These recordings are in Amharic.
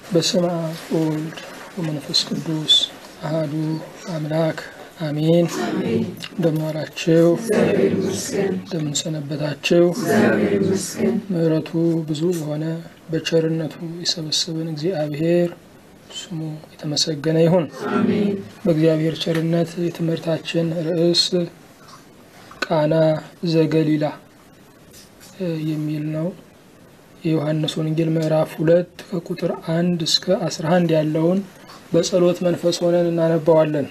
በስመ አብ ወወልድ ወመንፈስ ቅዱስ አህዱ አምላክ አሜን። እንደምን ዋላችሁ? እንደምን ሰነበታችሁ? ምሕረቱ ብዙ የሆነ በቸርነቱ የሰበሰበን እግዚአብሔር ስሙ የተመሰገነ ይሁን። በእግዚአብሔር ቸርነት የትምህርታችን ርዕስ ቃና ዘገሊላ የሚል ነው። የዮሐንስ ወንጌል ምዕራፍ ሁለት ከቁጥር አንድ እስከ አስራ አንድ ያለውን በጸሎት መንፈስ ሆነን እናነባዋለን።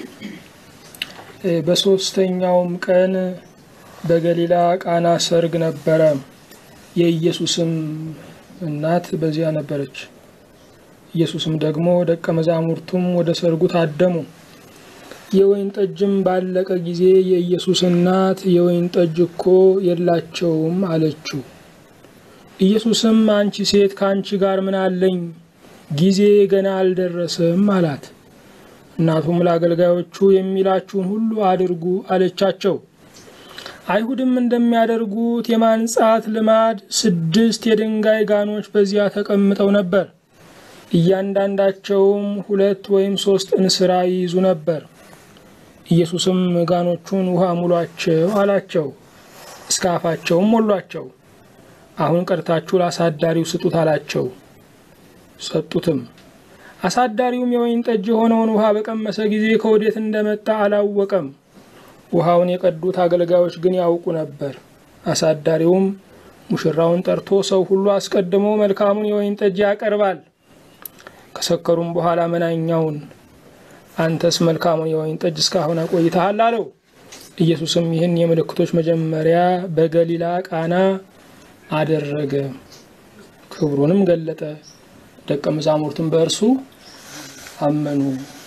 በሦስተኛውም ቀን በገሊላ ቃና ሰርግ ነበረ። የኢየሱስም እናት በዚያ ነበረች። ኢየሱስም ደግሞ ደቀ መዛሙርቱም ወደ ሰርጉ ታደሙ። የወይን ጠጅም ባለቀ ጊዜ የኢየሱስ እናት የወይን ጠጅ እኮ የላቸውም አለችው። ኢየሱስም አንቺ ሴት ከአንቺ ጋር ምን አለኝ? ጊዜ ገና አልደረሰም አላት። እናቱም ለአገልጋዮቹ የሚላችሁን ሁሉ አድርጉ አለቻቸው። አይሁድም እንደሚያደርጉት የማንጻት ልማድ ስድስት የድንጋይ ጋኖች በዚያ ተቀምጠው ነበር። እያንዳንዳቸውም ሁለት ወይም ሶስት እንስራ ይይዙ ነበር። ኢየሱስም ጋኖቹን ውሃ ሙሏቸው አላቸው። እስከ አፋቸውም ሞሏቸው። አሁን ቀድታችሁ ለአሳዳሪው ስጡት አላቸው። ሰጡትም። አሳዳሪውም የወይን ጠጅ የሆነውን ውሃ በቀመሰ ጊዜ ከወዴት እንደመጣ አላወቀም። ውሃውን የቀዱት አገልጋዮች ግን ያውቁ ነበር። አሳዳሪውም ሙሽራውን ጠርቶ ሰው ሁሉ አስቀድሞ መልካሙን የወይን ጠጅ ያቀርባል፣ ከሰከሩም በኋላ መናኛውን አንተስ መልካሙን የወይን ጠጅ እስካሁን አቆይተሃል አለው። ኢየሱስም ይህን የምልክቶች መጀመሪያ በገሊላ ቃና አደረገ፣ ክብሩንም ገለጠ። ደቀ መዛሙርቱም በእርሱ አመኑ።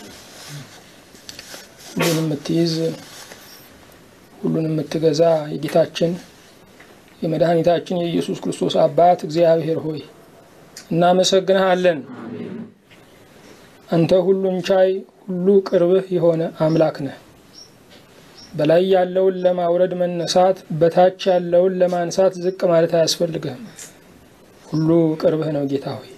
ሁሉን የምትይዝ ሁሉን የምትገዛ የጌታችን የመድኃኒታችን የኢየሱስ ክርስቶስ አባት እግዚአብሔር ሆይ እናመሰግንሃለን። አንተ ሁሉን ቻይ፣ ሁሉ ቅርብህ የሆነ አምላክ ነህ። በላይ ያለውን ለማውረድ መነሳት፣ በታች ያለውን ለማንሳት ዝቅ ማለት አያስፈልግህም። ሁሉ ቅርብህ ነው ጌታ ሆይ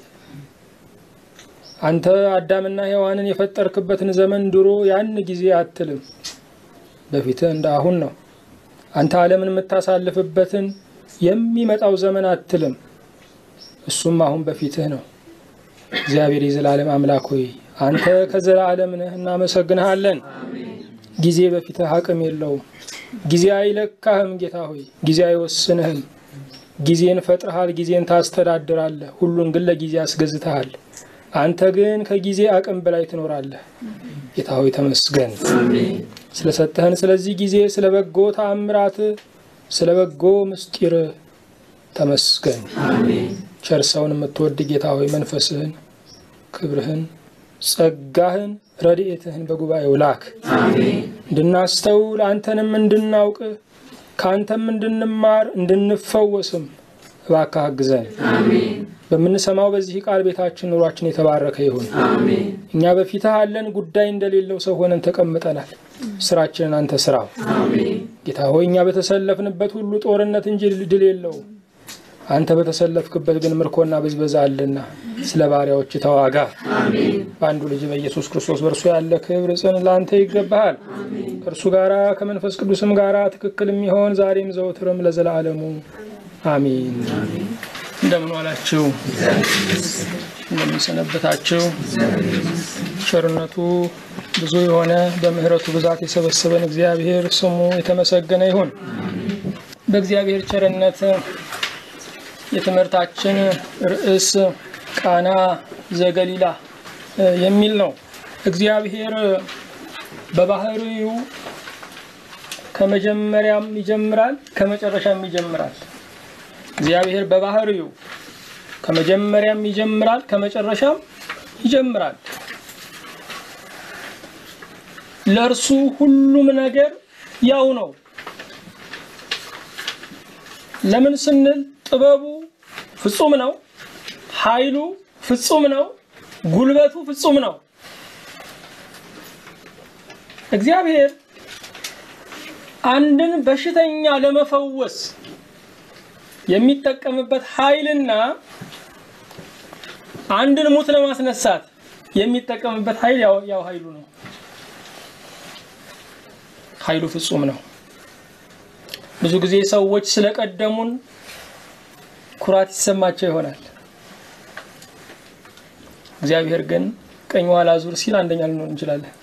አንተ አዳምና ሔዋንን የፈጠርክበትን ዘመን ድሮ ያን ጊዜ አትልም፣ በፊትህ እንደ አሁን ነው። አንተ ዓለምን የምታሳልፍበትን የሚመጣው ዘመን አትልም፣ እሱም አሁን በፊትህ ነው። እግዚአብሔር የዘላለም አምላክ ሆይ አንተ ከዘላለም ነህ፣ እናመሰግንሃለን። ጊዜ በፊትህ አቅም የለውም። ጊዜ አይለካህም ጌታ ሆይ ጊዜ አይወስንህም። ጊዜን ፈጥረሃል፣ ጊዜን ታስተዳድራለህ። ሁሉን ግን ለጊዜ አስገዝተሃል። አንተ ግን ከጊዜ አቅም በላይ ትኖራለህ። ጌታ ሆይ ተመስገን ስለሰጠህን ስለዚህ ጊዜ፣ ስለ በጎ ተአምራት፣ ስለ በጎ ምስጢር ተመስገን። ቸር ሰውን የምትወድ ጌታ ሆይ መንፈስህን፣ ክብርህን፣ ጸጋህን፣ ረድኤትህን በጉባኤው ላክ እንድናስተውል አንተንም እንድናውቅ ከአንተም እንድንማር እንድንፈወስም እባክህ አግዘን። በምንሰማው በዚህ ቃል ቤታችን ኑሯችን የተባረከ ይሁን። እኛ በፊትህ አለን፣ ጉዳይ እንደሌለው ሰው ሆነን ተቀምጠናል። ስራችንን አንተ ስራው። ጌታ ሆይ እኛ በተሰለፍንበት ሁሉ ጦርነት እንጂ ድል የለውም። አንተ በተሰለፍክበት ግን ምርኮና ብዝበዛ አለና ስለ ባሪያዎች ተዋጋ። በአንዱ ልጅ በኢየሱስ ክርስቶስ በእርሱ ያለ ክብር ጽን ለአንተ ይገባሃል። ከእርሱ ጋራ ከመንፈስ ቅዱስም ጋራ ትክክል የሚሆን ዛሬም ዘውትርም ለዘላለሙ አሚን። እንደምን ዋላችሁ? እንደምን ሰነበታችሁ? ቸርነቱ ብዙ የሆነ በምሕረቱ ብዛት የሰበሰበን እግዚአብሔር ስሙ የተመሰገነ ይሁን። በእግዚአብሔር ቸርነት የትምህርታችን ርዕስ ቃና ዘገሊላ የሚል ነው። እግዚአብሔር በባህሪው ከመጀመሪያም ይጀምራል፣ ከመጨረሻም ይጀምራል። እግዚአብሔር በባህሪው ከመጀመሪያም ይጀምራል ከመጨረሻም ይጀምራል። ለእርሱ ሁሉም ነገር ያው ነው። ለምን ስንል ጥበቡ ፍጹም ነው፣ ኃይሉ ፍጹም ነው፣ ጉልበቱ ፍጹም ነው። እግዚአብሔር አንድን በሽተኛ ለመፈወስ የሚጠቀምበት ኃይልና አንድን ሙት ለማስነሳት የሚጠቀምበት ኃይል ያው ኃይሉ ነው። ኃይሉ ፍጹም ነው። ብዙ ጊዜ ሰዎች ስለቀደሙን ኩራት ይሰማቸው ይሆናል። እግዚአብሔር ግን ቀኝ ኋላ ዙር ሲል አንደኛ ልንሆን እንችላለን።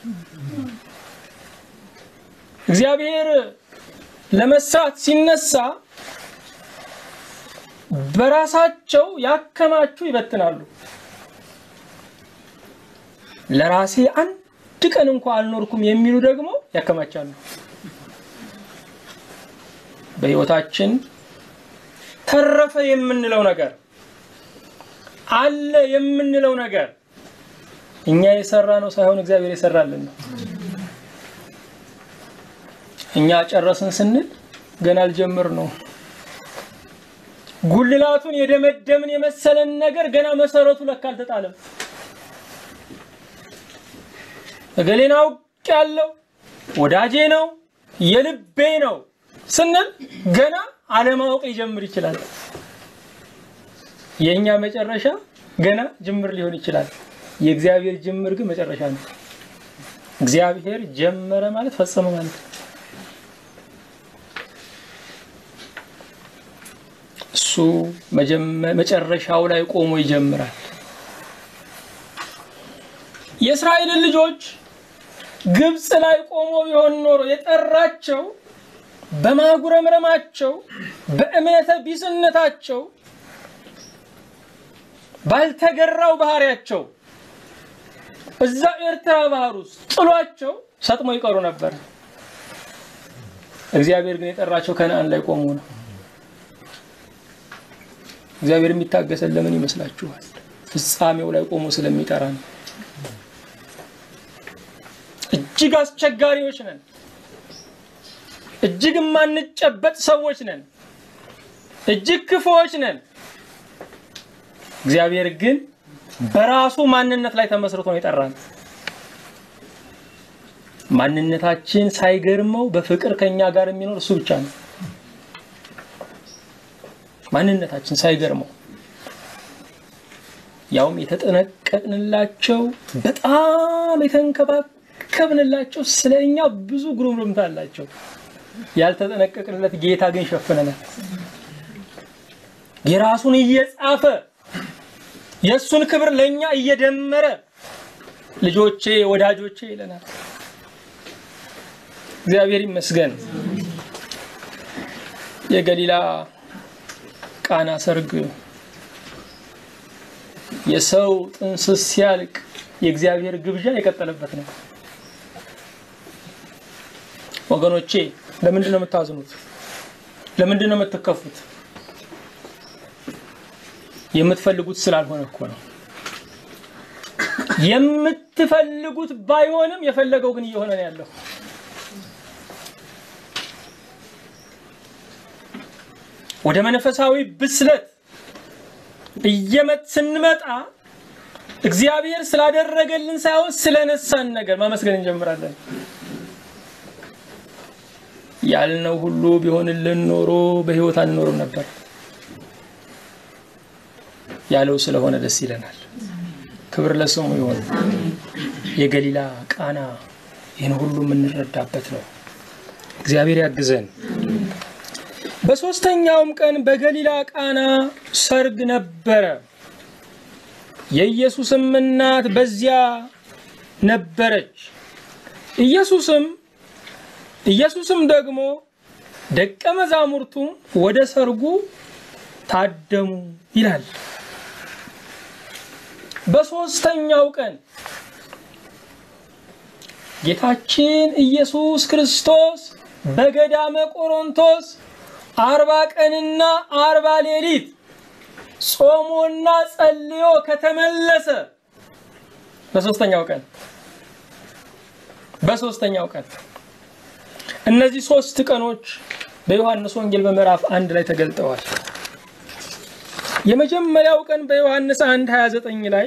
እግዚአብሔር ለመስራት ሲነሳ በራሳቸው ያከማቹ ይበትናሉ። ለራሴ አንድ ቀን እንኳ አልኖርኩም የሚሉ ደግሞ ያከማቻሉ። በሕይወታችን ተረፈ የምንለው ነገር አለ የምንለው ነገር እኛ የሰራ ነው ሳይሆን እግዚአብሔር የሰራልን ነው። እኛ ጨረስን ስንል ገና አልጀምር ነው። ጉልላቱን የደመደምን የመሰለን ነገር ገና መሰረቱ ለካ አልተጣለም። እገሌን አውቄያለሁ፣ ወዳጄ ነው፣ የልቤ ነው ስንል ገና አለማወቅ ሊጀምር ይችላል። የእኛ መጨረሻ ገና ጅምር ሊሆን ይችላል። የእግዚአብሔር ጅምር ግን መጨረሻ ነው። እግዚአብሔር ጀመረ ማለት ፈጸመ ማለት ነው። እሱ መጨረሻው ላይ ቆሞ ይጀምራል። የእስራኤልን ልጆች ግብፅ ላይ ቆሞ ቢሆን ኖሮ የጠራቸው በማጉረምረማቸው በእምነተ ቢስነታቸው ባልተገራው ባህሪያቸው እዛ ኤርትራ ባህር ውስጥ ጥሏቸው ሰጥሞ ይቀሩ ነበር። እግዚአብሔር ግን የጠራቸው ከነአን ላይ ቆሞ ነው። እግዚአብሔር የሚታገሰን ለምን ይመስላችኋል? ፍጻሜው ላይ ቆሞ ስለሚጠራ ነው። እጅግ አስቸጋሪዎች ነን። እጅግ የማንጨበጥ ሰዎች ነን። እጅግ ክፉዎች ነን። እግዚአብሔር ግን በራሱ ማንነት ላይ ተመስርቶ ነው የጠራን። ማንነታችን ሳይገርመው በፍቅር ከኛ ጋር የሚኖር እሱ ብቻ ነው። ማንነታችን ሳይገርመው ያውም የተጠነቀቅንላቸው በጣም የተንከባከብንላቸው ስለ እኛ ብዙ ጉርምርምታ አላቸው። ያልተጠነቀቅንለት ጌታ ግን ሸፍነናል። የራሱን እየጻፈ የእሱን ክብር ለእኛ እየደመረ ልጆቼ ወዳጆቼ ይለናል። እግዚአብሔር ይመስገን። የገሊላ ቃና ሰርግ የሰው ጥንስስ ሲያልቅ የእግዚአብሔር ግብዣ የቀጠለበት ነው። ወገኖቼ ለምንድን ነው የምታዝኑት? ለምንድን ነው የምትከፉት? የምትፈልጉት ስላልሆነ እኮ ነው። የምትፈልጉት ባይሆንም የፈለገው ግን እየሆነ ነው ያለው። ወደ መንፈሳዊ ብስለት እየመጥ ስንመጣ እግዚአብሔር ስላደረገልን ሳይሆን ስለነሳን ነገር ማመስገን እንጀምራለን። ያልነው ሁሉ ቢሆንልን ኖሮ በሕይወት አንኖርም ነበር። ያለው ስለሆነ ደስ ይለናል። ክብር ለስሙ ይሆን። የገሊላ ቃና ይህን ሁሉ የምንረዳበት ነው። እግዚአብሔር ያግዘን። በሦስተኛውም ቀን በገሊላ ቃና ሰርግ ነበረ። የኢየሱስም እናት በዚያ ነበረች። ኢየሱስም ኢየሱስም ደግሞ ደቀ መዛሙርቱም ወደ ሰርጉ ታደሙ ይላል። በሦስተኛው ቀን ጌታችን ኢየሱስ ክርስቶስ በገዳመ ቆሮንቶስ አርባ ቀንና አርባ ሌሊት ጾሞና ጸልዮ ከተመለሰ በሦስተኛው ቀን በሦስተኛው ቀን እነዚህ ሶስት ቀኖች በዮሐንስ ወንጌል በምዕራፍ አንድ ላይ ተገልጠዋል። የመጀመሪያው ቀን በዮሐንስ 1 29 ላይ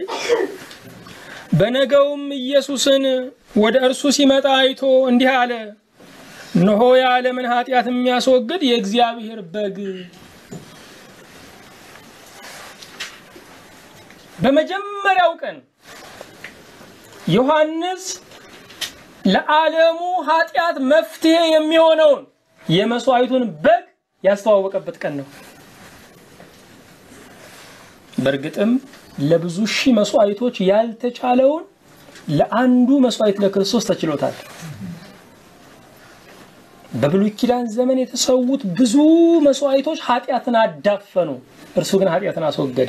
በነገውም ኢየሱስን ወደ እርሱ ሲመጣ አይቶ እንዲህ አለ፣ እነሆ የዓለምን ኃጢአት የሚያስወግድ የእግዚአብሔር በግ። በመጀመሪያው ቀን ዮሐንስ ለዓለሙ ኃጢአት መፍትሄ የሚሆነውን የመስዋዕቱን በግ ያስተዋወቀበት ቀን ነው። በእርግጥም ለብዙ ሺህ መስዋዕቶች ያልተቻለውን ለአንዱ መስዋዕት ለክርስቶስ ተችሎታል። በብሉይ ኪዳን ዘመን የተሰዉት ብዙ መስዋዕቶች ኃጢአትን አዳፈኑ፣ እርሱ ግን ኃጢአትን አስወገደ።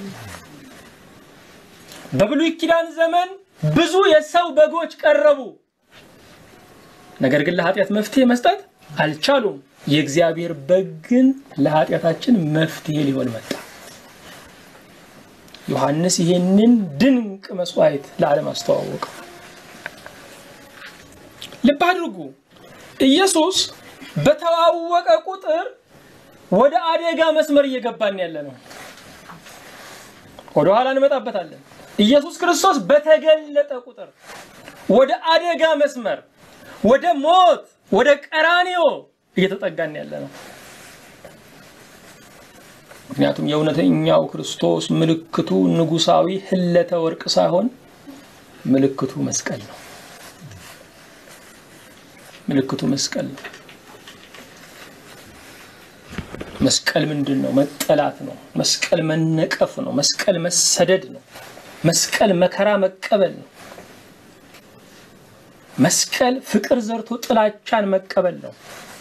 በብሉይ ኪዳን ዘመን ብዙ የሰው በጎች ቀረቡ፣ ነገር ግን ለኃጢአት መፍትሄ መስጠት አልቻሉም። የእግዚአብሔር በግ ግን ለኃጢአታችን መፍትሄ ሊሆን መጣ። ዮሐንስ ይሄንን ድንቅ መስዋዕት ለዓለም አስተዋወቀው። ልብ አድርጉ። ኢየሱስ በተዋወቀ ቁጥር ወደ አደጋ መስመር እየገባን ያለ ነው። ወደ ኋላ እንመጣበታለን። ኢየሱስ ክርስቶስ በተገለጠ ቁጥር ወደ አደጋ መስመር፣ ወደ ሞት፣ ወደ ቀራኔዮ እየተጠጋን ያለ ነው። ምክንያቱም የእውነተኛው ክርስቶስ ምልክቱ ንጉሳዊ ህለተ ወርቅ ሳይሆን ምልክቱ መስቀል ነው። ምልክቱ መስቀል ነው። መስቀል ምንድን ነው? መጠላት ነው። መስቀል መነቀፍ ነው። መስቀል መሰደድ ነው። መስቀል መከራ መቀበል ነው። መስቀል ፍቅር ዘርቶ ጥላቻን መቀበል ነው።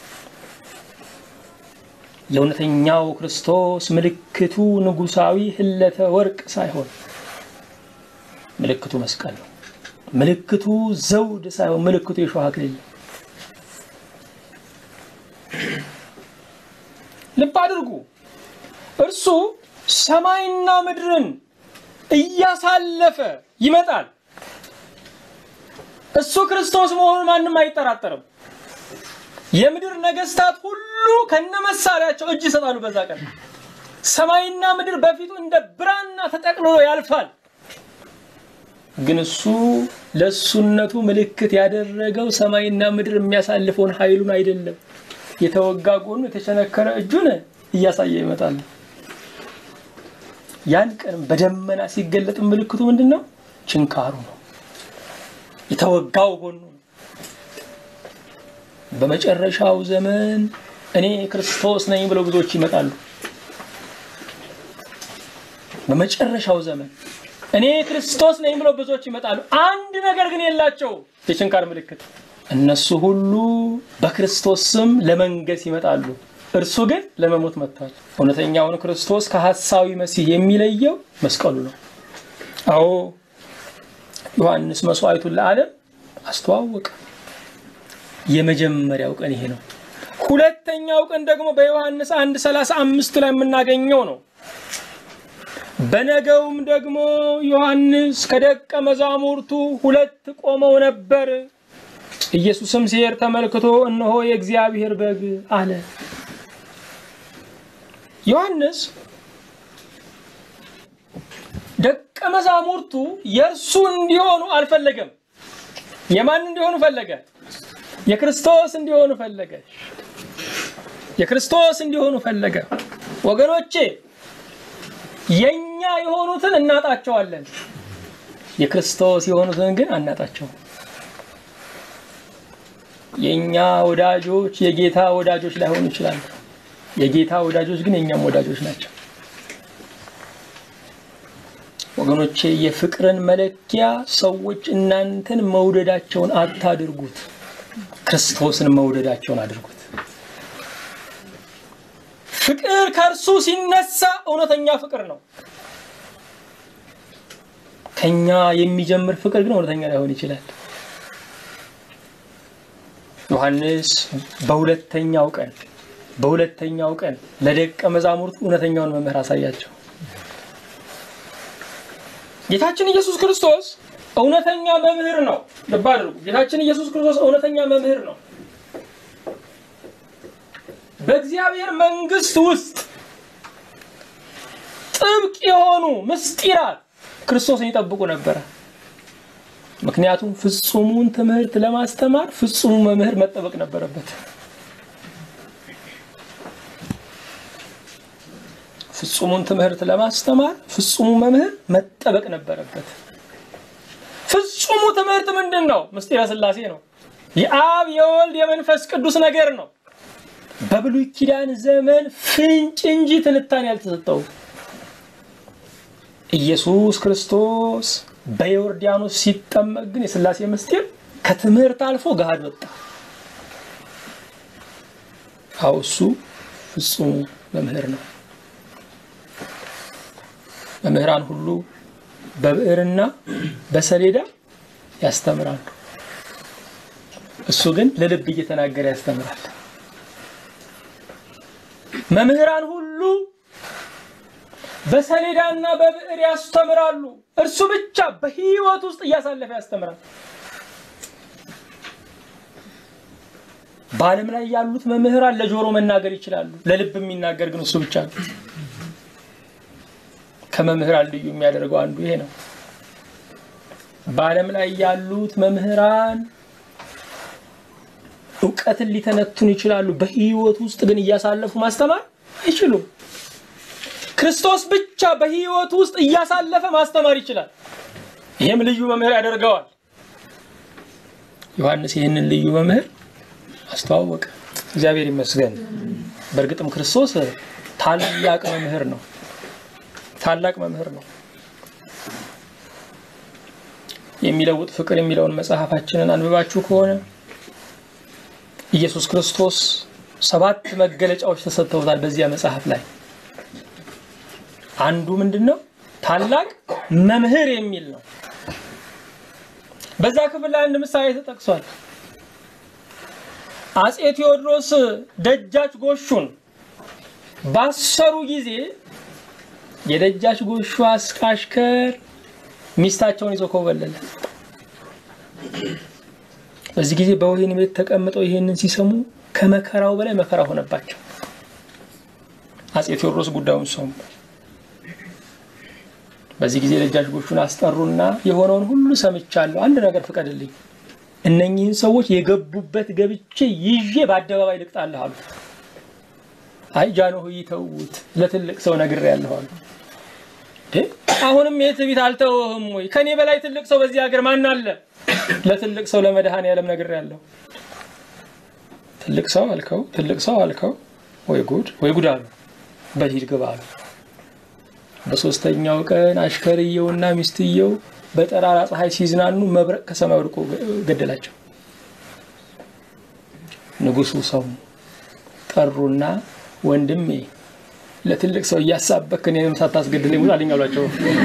የእውነተኛው ክርስቶስ ምልክቱ ንጉሳዊ ህለተ ወርቅ ሳይሆን ምልክቱ መስቀል ነው። ምልክቱ ዘውድ ሳይሆን ምልክቱ የሾህ አክሊል ነው። ልብ አድርጉ። እርሱ ሰማይና ምድርን እያሳለፈ ይመጣል። እሱ ክርስቶስ መሆኑን ማንም አይጠራጠርም። የምድር ነገስታት ሁሉ ከነመሳሪያቸው እጅ ይሰጣሉ። በዛ ቀን ሰማይና ምድር በፊቱ እንደ ብራና ተጠቅልሎ ያልፋል። ግን እሱ ለእሱነቱ ምልክት ያደረገው ሰማይና ምድር የሚያሳልፈውን ኃይሉን አይደለም። የተወጋ ጎኑ የተቸነከረ እጁን እያሳየ ይመጣል። ያን ቀን በደመና ሲገለጥ ምልክቱ ምንድን ነው? ችንካሩ ነው። የተወጋው ጎኑ ነው። በመጨረሻው ዘመን እኔ ክርስቶስ ነኝ ብለው ብዙዎች ይመጣሉ። በመጨረሻው ዘመን እኔ ክርስቶስ ነኝ ብለው ብዙዎች ይመጣሉ። አንድ ነገር ግን የላቸው፣ የችንካር ምልክት። እነሱ ሁሉ በክርስቶስ ስም ለመንገስ ይመጣሉ። እርሱ ግን ለመሞት መጥቷል። እውነተኛውን ክርስቶስ ከሐሳዊ መሲህ የሚለየው መስቀሉ ነው። አዎ ዮሐንስ መስዋዕቱን ለዓለም አስተዋወቀ። የመጀመሪያው ቀን ይሄ ነው። ሁለተኛው ቀን ደግሞ በዮሐንስ አንድ ሰላሳ አምስት ላይ የምናገኘው ነው። በነገውም ደግሞ ዮሐንስ ከደቀ መዛሙርቱ ሁለት ቆመው ነበር። ኢየሱስም ሲሄድ ተመልክቶ እነሆ የእግዚአብሔር በግ አለ። ዮሐንስ ደቀ መዛሙርቱ የእርሱ እንዲሆኑ አልፈለገም። የማን እንዲሆኑ ፈለገ? የክርስቶስ እንዲሆኑ ፈለገ። የክርስቶስ እንዲሆኑ ፈለገ። ወገኖቼ የኛ የሆኑትን እናጣቸዋለን፣ የክርስቶስ የሆኑትን ግን አናጣቸውም። የኛ ወዳጆች የጌታ ወዳጆች ላይሆኑ ይችላሉ። የጌታ ወዳጆች ግን የኛም ወዳጆች ናቸው። ወገኖቼ የፍቅርን መለኪያ ሰዎች እናንተን መውደዳቸውን አታድርጉት፣ ክርስቶስን መውደዳቸውን አድርጉት። ፍቅር ከእርሱ ሲነሳ እውነተኛ ፍቅር ነው። ከኛ የሚጀምር ፍቅር ግን እውነተኛ ላይሆን ይችላል። ዮሐንስ በሁለተኛው ቀን በሁለተኛው ቀን ለደቀ መዛሙርቱ እውነተኛውን መምህር አሳያቸው። ጌታችን ኢየሱስ ክርስቶስ እውነተኛ መምህር ነው። ልብ አድርጉ። ጌታችን ኢየሱስ ክርስቶስ እውነተኛ መምህር ነው። በእግዚአብሔር መንግስት ውስጥ ጥብቅ የሆኑ ምስጢራት ክርስቶስን ይጠብቁ ነበረ። ምክንያቱም ፍጹሙን ትምህርት ለማስተማር ፍጹሙ መምህር መጠበቅ ነበረበት። ፍጹሙን ትምህርት ለማስተማር ፍጹሙ መምህር መጠበቅ ነበረበት። ፍጹሙ ትምህርት ምንድን ነው? ምስጢረ ሥላሴ ነው። የአብ የወልድ የመንፈስ ቅዱስ ነገር ነው። በብሉይ ኪዳን ዘመን ፍንጭ እንጂ ትንታኔ ያልተሰጠው ኢየሱስ ክርስቶስ በዮርዳኖስ ሲጠመቅ ግን የሥላሴ ምስጢር ከትምህርት አልፎ ገሃድ ወጣ። አዎ እሱ ፍጹሙ መምህር ነው። መምህራን ሁሉ በብዕርና በሰሌዳ ያስተምራሉ። እሱ ግን ለልብ እየተናገረ ያስተምራል። መምህራን ሁሉ በሰሌዳና በብዕር ያስተምራሉ። እርሱ ብቻ በሕይወት ውስጥ እያሳለፈ ያስተምራል። በዓለም ላይ ያሉት መምህራን ለጆሮ መናገር ይችላሉ። ለልብ የሚናገር ግን እሱ ብቻ ነው። ከመምህራን ልዩ የሚያደርገው አንዱ ይሄ ነው። በዓለም ላይ ያሉት መምህራን እውቀትን ሊተነቱን ይችላሉ። በሕይወት ውስጥ ግን እያሳለፉ ማስተማር አይችሉም። ክርስቶስ ብቻ በሕይወት ውስጥ እያሳለፈ ማስተማር ይችላል። ይህም ልዩ መምህር ያደርገዋል። ዮሐንስ ይህንን ልዩ መምህር አስተዋወቀ። እግዚአብሔር ይመስገን። በእርግጥም ክርስቶስ ታላቅ መምህር ነው። ታላቅ መምህር ነው። የሚለውጥ ፍቅር የሚለውን መጽሐፋችንን አንብባችሁ ከሆነ ኢየሱስ ክርስቶስ ሰባት መገለጫዎች ተሰጥተውታል። በዚያ መጽሐፍ ላይ አንዱ ምንድን ነው? ታላቅ መምህር የሚል ነው። በዛ ክፍል ላይ አንድ ምሳሌ ተጠቅሷል። አጼ ቴዎድሮስ ደጃች ጎሹን ባሰሩ ጊዜ የደጃች ጎሹ አሽከር ሚስታቸውን ይዞ ኮበለለ። በዚህ ጊዜ በወህኒ ቤት ተቀምጠው ይሄንን ሲሰሙ ከመከራው በላይ መከራ ሆነባቸው። አጼ ቴዎድሮስ ጉዳዩን ሰሙ። በዚህ ጊዜ ደጃች ጎሹን አስጠሩና የሆነውን ሁሉ ሰምቻለሁ፣ አንድ ነገር ፍቀድልኝ፣ እነኚህን ሰዎች የገቡበት ገብቼ ይዤ በአደባባይ ልቅጣለሁ አሉ። አይ ጃንሆይ ተዉት፣ ለትልቅ ሰው ነግሬያለሁ አሉ። አሁንም ይህ ትዕቢት አልተወህም ወይ? ከኔ በላይ ትልቅ ሰው በዚህ ሀገር ማን አለ? ለትልቅ ሰው ለመድኃኔዓለም ነግሬያለሁ። ትልቅ ሰው አልከው፣ ትልቅ ሰው አልከው፣ ወይ ጉድ ወይ ጉድ አሉ። በሂድ ግባ አሉ። በሶስተኛው ቀን አሽከርየውና ሚስትየው በጠራራ ፀሐይ ሲዝናኑ መብረቅ ከሰማይ ወድቆ ገደላቸው። ንጉሱ ሰው ጠሩና ወንድሜ ለትልቅ ሰው እያሳበክ እኔንም ሳታስገድለኝ ሙት አለኝ አሏቸው።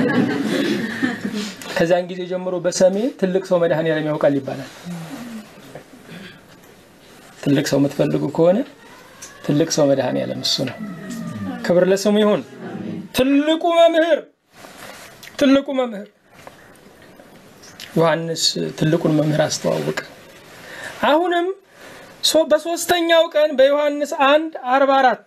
ከዚያን ጊዜ ጀምሮ በሰሜን ትልቅ ሰው መድኃኔዓለም ያውቃል ይባላል። ትልቅ ሰው የምትፈልጉ ከሆነ ትልቅ ሰው መድኃኔዓለም እሱ ነው። ክብር ለስሙ ይሁን። ትልቁ መምህር ትልቁ መምህር ዮሐንስ ትልቁን መምህር አስተዋወቀ። አሁንም በሶስተኛው ቀን በዮሐንስ አንድ አርባ አራት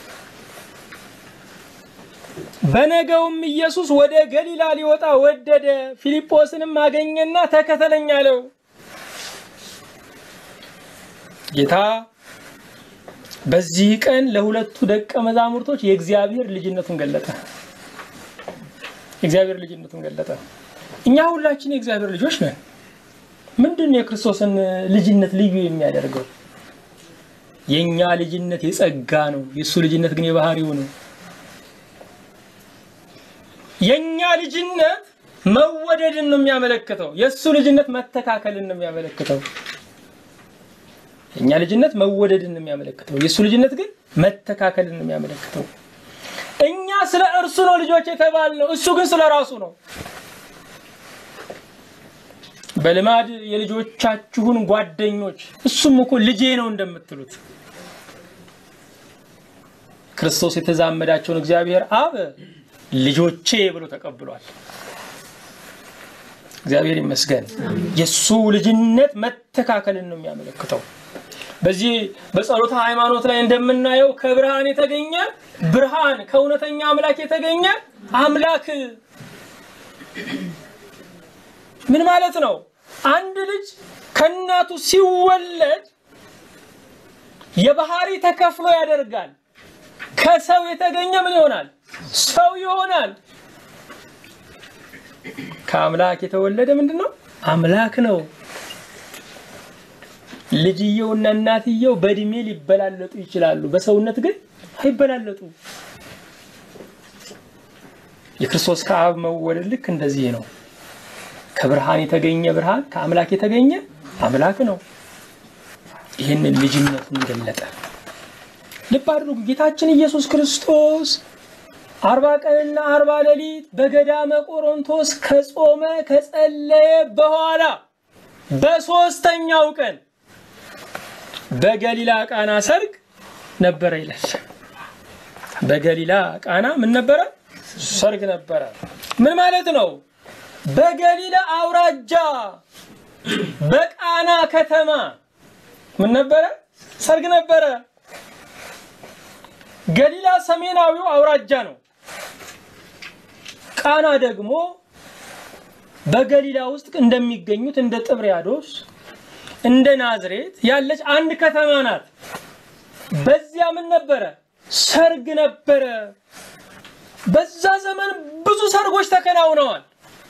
በነገውም ኢየሱስ ወደ ገሊላ ሊወጣ ወደደ። ፊልጶስንም አገኘና ተከተለኝ አለው። ጌታ በዚህ ቀን ለሁለቱ ደቀ መዛሙርቶች የእግዚአብሔር ልጅነቱን ገለጠ። የእግዚአብሔር ልጅነቱን ገለጠ። እኛ ሁላችን የእግዚአብሔር ልጆች ነን። ምንድን ነው የክርስቶስን ልጅነት ልዩ የሚያደርገው? የእኛ ልጅነት የጸጋ ነው። የእሱ ልጅነት ግን የባህሪው ነው። የእኛ ልጅነት መወደድን ነው የሚያመለክተው። የእሱ ልጅነት መተካከልን ነው የሚያመለክተው። የእኛ ልጅነት መወደድን ነው የሚያመለክተው። የእሱ ልጅነት ግን መተካከልን ነው የሚያመለክተው። እኛ ስለ እርሱ ነው ልጆች የተባልነው፣ እሱ ግን ስለ ራሱ ነው። በልማድ የልጆቻችሁን ጓደኞች እሱም እኮ ልጄ ነው እንደምትሉት ክርስቶስ የተዛመዳቸውን እግዚአብሔር አብ ልጆቼ ብሎ ተቀብሏል። እግዚአብሔር ይመስገን። የእሱ ልጅነት መተካከልን ነው የሚያመለክተው። በዚህ በጸሎተ ሃይማኖት ላይ እንደምናየው ከብርሃን የተገኘ ብርሃን፣ ከእውነተኛ አምላክ የተገኘ አምላክ ምን ማለት ነው? አንድ ልጅ ከእናቱ ሲወለድ የባህሪ ተከፍሎ ያደርጋል። ከሰው የተገኘ ምን ይሆናል? ሰው ይሆናል። ከአምላክ የተወለደ ምንድን ነው? አምላክ ነው። ልጅየውና እናትየው በእድሜ ሊበላለጡ ይችላሉ፣ በሰውነት ግን አይበላለጡ። የክርስቶስ ከአብ መወለድ ልክ እንደዚህ ነው። ከብርሃን የተገኘ ብርሃን፣ ከአምላክ የተገኘ አምላክ ነው። ይህንን ልጅነቱን ገለጠ። ልብ አድርጉ። ጌታችን ኢየሱስ ክርስቶስ አርባ ቀንና አርባ ሌሊት በገዳመ ቆሮንቶስ ከጾመ ከጸለየ በኋላ በሦስተኛው ቀን በገሊላ ቃና ሰርግ ነበረ ይላል። በገሊላ ቃና ምን ነበረ? ሰርግ ነበረ። ምን ማለት ነው? በገሊላ አውራጃ በቃና ከተማ ምን ነበረ? ሰርግ ነበረ። ገሊላ ሰሜናዊው አውራጃ ነው። ቃና ደግሞ በገሊላ ውስጥ እንደሚገኙት እንደ ጥብርያዶስ እንደ ናዝሬት ያለች አንድ ከተማ ናት። በዚያ ምን ነበረ? ሰርግ ነበረ። በዛ ዘመን ብዙ ሰርጎች ተከናውነዋል።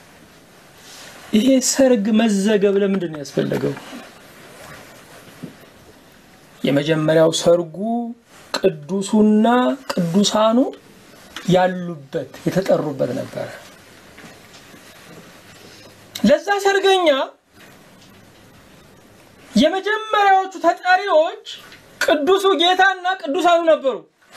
ይሄ ሰርግ መዘገብ ለምንድን ነው ያስፈለገው? የመጀመሪያው ሰርጉ ቅዱሱና ቅዱሳኑ ያሉበት የተጠሩበት ነበረ። ለዛ ሰርገኛ የመጀመሪያዎቹ ተጠሪዎች ቅዱሱ ጌታና ቅዱሳኑ ነበሩ።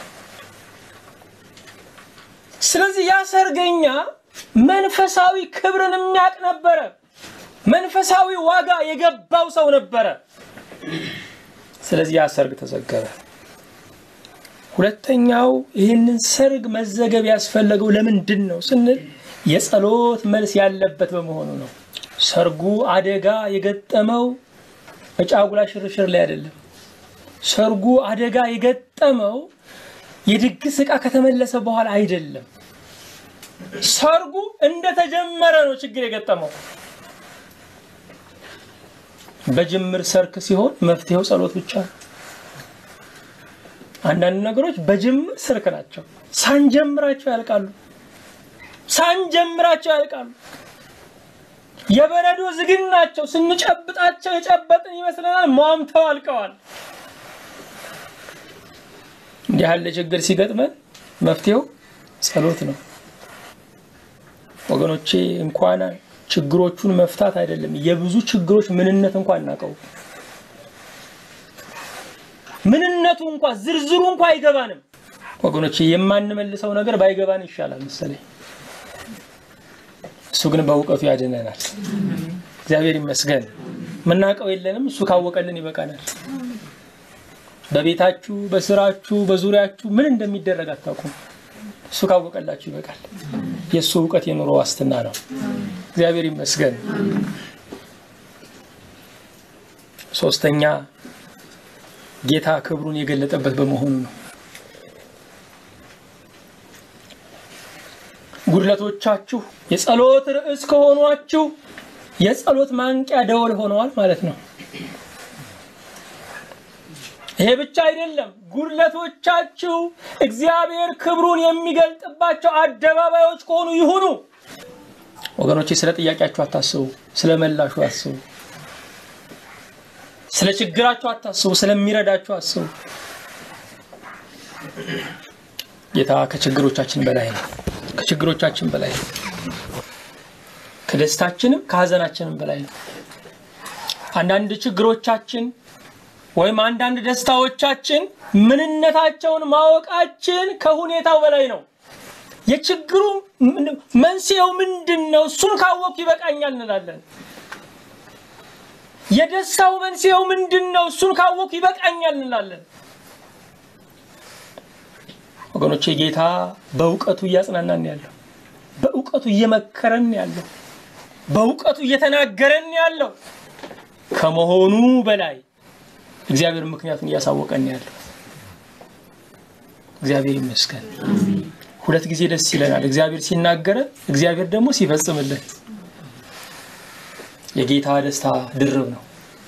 ስለዚህ ያ ሰርገኛ መንፈሳዊ ክብርን የሚያውቅ ነበረ። መንፈሳዊ ዋጋ የገባው ሰው ነበረ። ስለዚህ ያ ሰርግ ተዘገበ። ሁለተኛው ይህንን ሰርግ መዘገብ ያስፈለገው ለምንድን ነው ስንል የጸሎት መልስ ያለበት በመሆኑ ነው። ሰርጉ አደጋ የገጠመው በጫጉላ ሽርሽር ላይ አይደለም። ሰርጉ አደጋ የገጠመው የድግስ ዕቃ ከተመለሰ በኋላ አይደለም። ሰርጉ እንደተጀመረ ነው ችግር የገጠመው። በጅምር ሰርክ ሲሆን መፍትሄው ጸሎት ብቻ ነው። አንዳንድ ነገሮች በጅምር ሰርክ ናቸው፣ ሳንጀምራቸው ያልቃሉ። ሳንጀምራቸው ያልቃሉ። የበረዶ ዝግን ናቸው። ስንጨብጣቸው የጨበጥን ይመስለናል፣ ሟምተው አልቀዋል። እንዲህ ያለ ችግር ሲገጥመን መፍትሄው ጸሎት ነው። ወገኖቼ እንኳን ችግሮቹን መፍታት አይደለም የብዙ ችግሮች ምንነት እንኳን እናውቀው ምንነቱ እንኳ ዝርዝሩ እንኳ አይገባንም። ወገኖቼ የማንመልሰው ነገር ባይገባን ይሻላል መሰለኝ። እሱ ግን በእውቀቱ ያድነናል። እግዚአብሔር ይመስገን። የምናውቀው የለንም፣ እሱ ካወቀልን ይበቃናል። በቤታችሁ፣ በስራችሁ፣ በዙሪያችሁ ምን እንደሚደረግ አታውቁም። እሱ ካወቀላችሁ ይበቃል። የእሱ እውቀት የኑሮ ዋስትና ነው። እግዚአብሔር ይመስገን። ሶስተኛ ጌታ ክብሩን የገለጠበት በመሆኑ ነው። ጉድለቶቻችሁ የጸሎት ርዕስ ከሆኗችሁ የጸሎት ማንቂያ ደወል ሆነዋል ማለት ነው። ይሄ ብቻ አይደለም። ጉድለቶቻችሁ እግዚአብሔር ክብሩን የሚገልጥባቸው አደባባዮች ከሆኑ ይሁኑ። ወገኖቼ ስለ ጥያቄያችሁ አታስቡ፣ ስለ መላሹ አስቡ። ስለ ችግራችሁ አታስቡ፣ ስለሚረዳችሁ አስቡ። ጌታ ከችግሮቻችን በላይ ነው። ከችግሮቻችን በላይ ነው። ከደስታችንም ከሀዘናችንም በላይ ነው። አንዳንድ ችግሮቻችን ወይም አንዳንድ ደስታዎቻችን ምንነታቸውን ማወቃችን ከሁኔታው በላይ ነው። የችግሩ መንስኤው ምንድን ነው? እሱን ካወቅኩ ይበቃኛል እንላለን። የደስታው መንስኤው ምንድን ነው? እሱን ካወቅኩ ይበቃኛል እንላለን። ወገኖቼ ጌታ በእውቀቱ እያጽናናን ያለው፣ በእውቀቱ እየመከረን ያለው፣ በእውቀቱ እየተናገረን ያለው ከመሆኑ በላይ እግዚአብሔር ምክንያቱን እያሳወቀን ያለው። እግዚአብሔር ይመስገን። ሁለት ጊዜ ደስ ይለናል፣ እግዚአብሔር ሲናገረን፣ እግዚአብሔር ደግሞ ሲፈጽምልን። የጌታ ደስታ ድርብ ነው።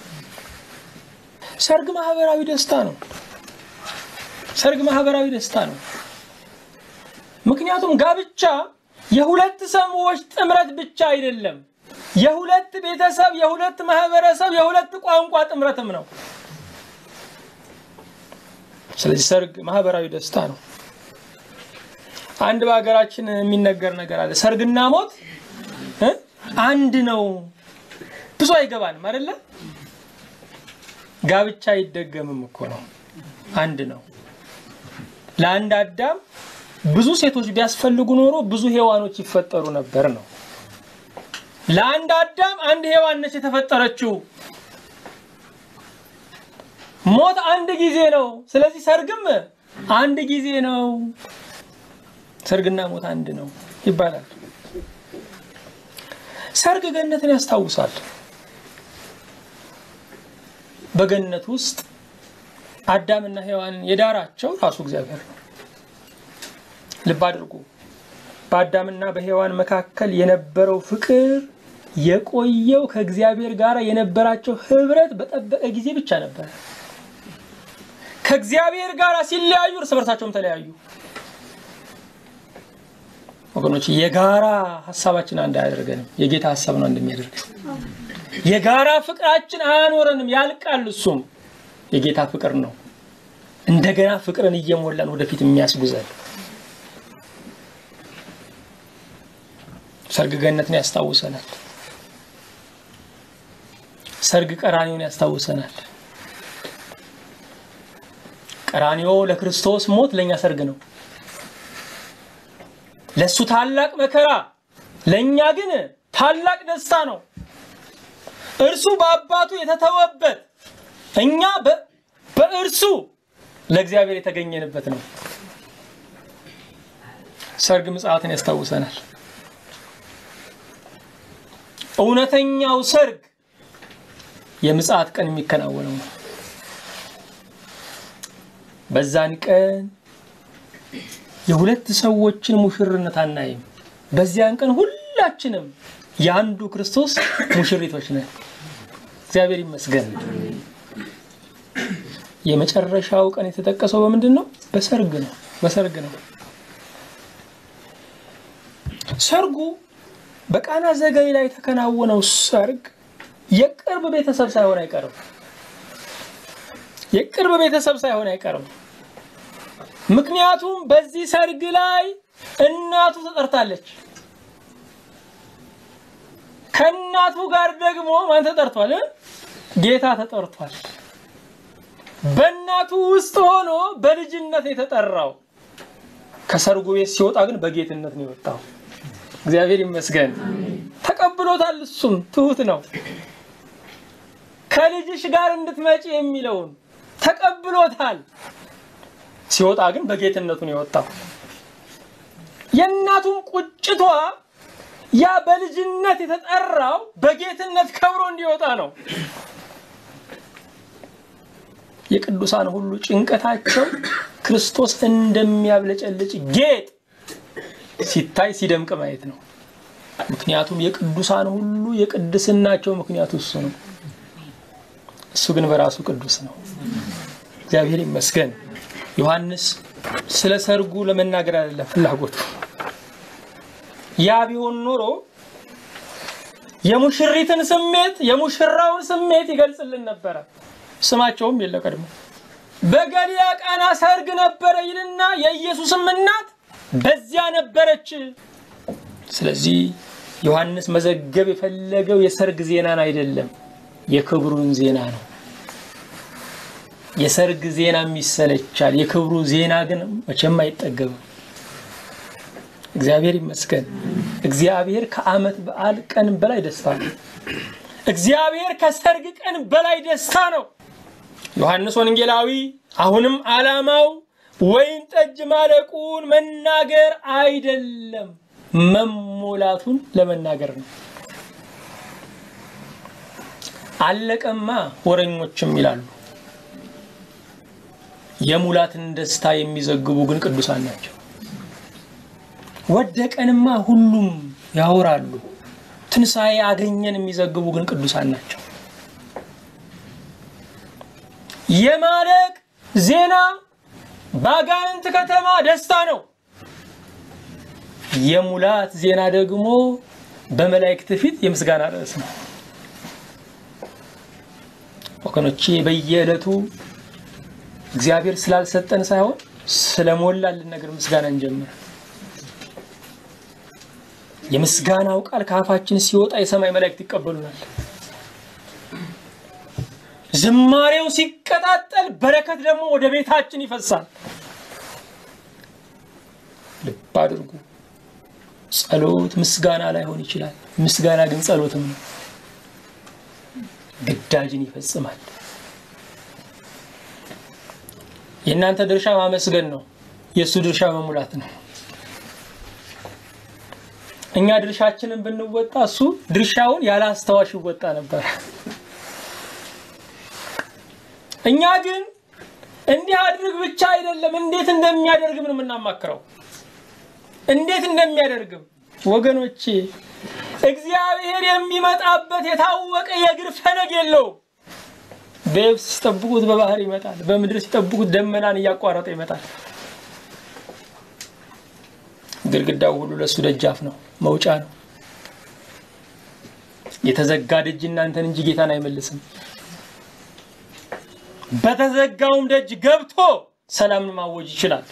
ሰርግ ማህበራዊ ደስታ ነው። ሰርግ ማህበራዊ ደስታ ነው። ምክንያቱም ጋብቻ የሁለት ሰዎች ጥምረት ብቻ አይደለም። የሁለት ቤተሰብ፣ የሁለት ማህበረሰብ፣ የሁለት ቋንቋ ጥምረትም ነው። ስለዚህ ሰርግ ማህበራዊ ደስታ ነው። አንድ በሀገራችን የሚነገር ነገር አለ። ሰርግና ሞት እ አንድ ነው። ብዙ አይገባንም አይደለ? ጋብቻ አይደገምም እኮ ነው። አንድ ነው። ለአንድ አዳም ብዙ ሴቶች ቢያስፈልጉ ኖሮ ብዙ ሔዋኖች ይፈጠሩ ነበር ነው። ለአንድ አዳም አንድ ሔዋን ነች የተፈጠረችው። ሞት አንድ ጊዜ ነው። ስለዚህ ሰርግም አንድ ጊዜ ነው። ሰርግና ሞት አንድ ነው ይባላል። ሰርግ ገነትን ያስታውሳል። በገነት ውስጥ አዳምና ሔዋን የዳራቸው ራሱ እግዚአብሔር ነው። ልብ አድርጉ። በአዳምና በሔዋን መካከል የነበረው ፍቅር የቆየው ከእግዚአብሔር ጋር የነበራቸው ህብረት በጠበቀ ጊዜ ብቻ ነበረ። ከእግዚአብሔር ጋር ሲለያዩ እርስ በርሳቸውም ተለያዩ። ወገኖች የጋራ ሀሳባችን አንድ አያደርገንም። የጌታ ሀሳብ ነው አንድ የሚያደርገን። የጋራ ፍቅራችን አያኖረንም፣ ያልቃል። እሱም የጌታ ፍቅር ነው። እንደገና ፍቅርን እየሞላን ወደፊት የሚያስጉዘን ሰርግ ገነትን ያስታውሰናል። ሰርግ ቀራኒውን ያስታውሰናል። ቀራኒዮ ለክርስቶስ ሞት ለእኛ ሰርግ ነው። ለእሱ ታላቅ መከራ፣ ለእኛ ግን ታላቅ ደስታ ነው። እርሱ በአባቱ የተተወበት እኛ በእርሱ ለእግዚአብሔር የተገኘንበት ነው። ሰርግ ምጽአትን ያስታውሰናል። እውነተኛው ሰርግ የምጽአት ቀን የሚከናወነው ነው። በዛን ቀን የሁለት ሰዎችን ሙሽርነት አናይም። በዚያን ቀን ሁላችንም የአንዱ ክርስቶስ ሙሽሪቶች ነን። እግዚአብሔር ይመስገን። የመጨረሻው ቀን የተጠቀሰው በምንድን ነው? በሰርግ ነው። በሰርግ ነው። ሰርጉ በቃና ዘገሊላ የተከናወነው ሰርግ የቅርብ ቤተሰብ ሳይሆን አይቀርም። የቅርብ ቤተሰብ ሳይሆን አይቀርም። ምክንያቱም በዚህ ሰርግ ላይ እናቱ ተጠርታለች። ከእናቱ ጋር ደግሞ ማን ተጠርቷል? ጌታ ተጠርቷል። በእናቱ ውስጥ ሆኖ በልጅነት የተጠራው ከሰርጉ ቤት ሲወጣ ግን በጌትነት ነው የወጣው። እግዚአብሔር ይመስገን ተቀብሎታል። እሱም ትሁት ነው። ከልጅሽ ጋር እንድትመጪ የሚለውን ተቀብሎታል። ሲወጣ ግን በጌትነቱ ነው የወጣው። የእናቱም ቁጭቷ ያ በልጅነት የተጠራው በጌትነት ከብሮ እንዲወጣ ነው። የቅዱሳን ሁሉ ጭንቀታቸው ክርስቶስ እንደሚያብለጨልጭ ጌጥ ሲታይ ሲደምቅ ማየት ነው። ምክንያቱም የቅዱሳን ሁሉ የቅድስናቸው ምክንያቱ እሱ ነው። እሱ ግን በራሱ ቅዱስ ነው። እግዚአብሔር ይመስገን። ዮሐንስ ስለ ሰርጉ ለመናገር አይደለም ፍላጎቱ። ያ ቢሆን ኖሮ የሙሽሪትን ስሜት የሙሽራውን ስሜት ይገልጽልን ነበረ። ስማቸውም የለ ቀድሞ በገሊላ ቃና ሰርግ ነበረ ይልና የኢየሱስም እናት በዚያ ነበረች። ስለዚህ ዮሐንስ መዘገብ የፈለገው የሰርግ ዜናን አይደለም፣ የክብሩን ዜና ነው። የሰርግ ዜና ይሰለቻል፣ የክብሩ ዜና ግን መቼም አይጠገብም። እግዚአብሔር ይመስገን። እግዚአብሔር ከዓመት በዓል ቀን በላይ ደስታ ነው። እግዚአብሔር ከሰርግ ቀን በላይ ደስታ ነው። ዮሐንስ ወንጌላዊ አሁንም ዓላማው ወይን ጠጅ ማለቁን መናገር አይደለም፣ መሞላቱን ለመናገር ነው። አለቀማ ወረኞችም ይላሉ። የሙላትን ደስታ የሚዘግቡ ግን ቅዱሳን ናቸው። ወደቀንማ ሁሉም ያወራሉ። ትንሣኤ አገኘን የሚዘግቡ ግን ቅዱሳን ናቸው። የማለቅ ዜና በአጋንንት ከተማ ደስታ ነው። የሙላት ዜና ደግሞ በመላእክት ፊት የምስጋና ርዕስ ነው። ወገኖቼ በየዕለቱ እግዚአብሔር ስላልሰጠን ሳይሆን ስለሞላልን ነገር ምስጋና እንጀምር። የምስጋናው ቃል ከአፋችን ሲወጣ የሰማይ መላእክት ይቀበሉናል። ዝማሬው ሲቀጣጠል በረከት ደግሞ ወደ ቤታችን ይፈሳል። ልብ አድርጉ። ጸሎት ምስጋና ላይሆን ይችላል። ምስጋና ግን ጸሎትም ነው። ግዳጅን ይፈጽማል። የእናንተ ድርሻ ማመስገን ነው። የእሱ ድርሻ መሙላት ነው። እኛ ድርሻችንን ብንወጣ እሱ ድርሻውን ያለ አስታዋሽ ይወጣ ነበር። እኛ ግን እንዲህ አድርግ ብቻ አይደለም፣ እንዴት እንደሚያደርግም ነው የምናማክረው። እንዴት እንደሚያደርግም ወገኖቼ፣ እግዚአብሔር የሚመጣበት የታወቀ የእግር ፈለግ የለውም። በየብስ ሲጠብቁት በባህር ይመጣል፣ በምድር ሲጠብቁት ደመናን እያቋረጠ ይመጣል። ግድግዳው ሁሉ ለእሱ ደጃፍ ነው፣ መውጫ ነው። የተዘጋ ደጅ እናንተን እንጂ ጌታን አይመልስም። በተዘጋውም ደጅ ገብቶ ሰላምን ማወጅ ይችላል።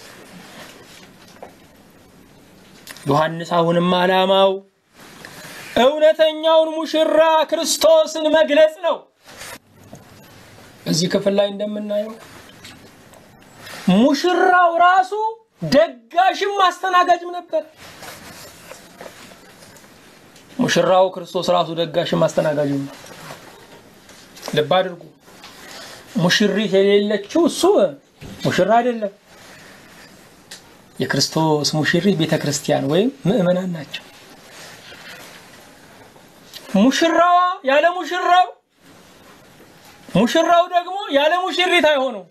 ዮሐንስ አሁንም ዓላማው እውነተኛውን ሙሽራ ክርስቶስን መግለጽ ነው። በዚህ ክፍል ላይ እንደምናየው ሙሽራው ራሱ ደጋሽም አስተናጋጅም ነበር። ሙሽራው ክርስቶስ ራሱ ደጋሽም አስተናጋጅም ነው። ልብ አድርጉ። ሙሽሪት የሌለችው እሱ ሙሽራ አይደለም። የክርስቶስ ሙሽሪት ቤተ ክርስቲያን ወይም ምእመናን ናቸው። ሙሽራዋ ያለ ሙሽራው፣ ሙሽራው ደግሞ ያለ ሙሽሪት አይሆኑም።